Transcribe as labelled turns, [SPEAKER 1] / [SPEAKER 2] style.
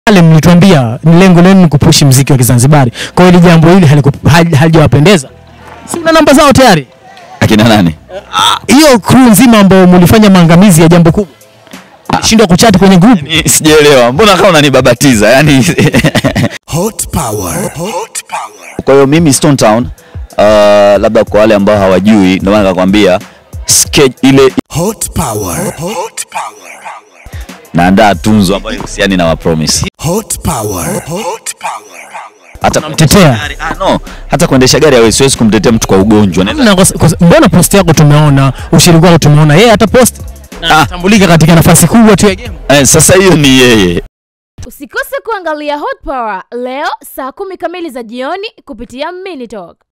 [SPEAKER 1] pale mlituambia lengo lenu ni kupushi mziki wa Kizanzibari. Kwa hiyo hili jambo hili haliku- hali- halijawapendeza. Si una namba zao tayari?
[SPEAKER 2] Akina nani?
[SPEAKER 1] Hiyo crew nzima ambao mlifanya maangamizi ya jambo kubwa. Shindwa kuchat kwenye group.
[SPEAKER 2] Ni- Sijaelewa. Mbona kama unanibabatiza? Yaani
[SPEAKER 3] Hot power. Hot power.
[SPEAKER 2] Kwa hiyo mimi Stone Town uh, labda kwa wale ambao hawajui ndio maana nikakwambia sketch ile
[SPEAKER 3] Hot power. Hot power.
[SPEAKER 2] naandaa tunzo ambayo husiani na wa promise.
[SPEAKER 3] Hot power. Hot power.
[SPEAKER 2] Hata
[SPEAKER 1] Unamtetea?
[SPEAKER 2] gari- ah, no, hata kuendesha gari hawezi siwezi kumtetea mtu kwa ugonjwa. Naweza-
[SPEAKER 1] Na kwa- kwa- Mbona post yako tumeona, ushiriki wako tumeona, yeye hata post na
[SPEAKER 2] Ah.
[SPEAKER 1] anatambulika katika nafasi kubwa tu ya game.
[SPEAKER 2] Eh, sasa hiyo ni yeye.
[SPEAKER 4] Usikose kuangalia Hot Power leo saa kumi kamili za jioni kupitia Minitalk.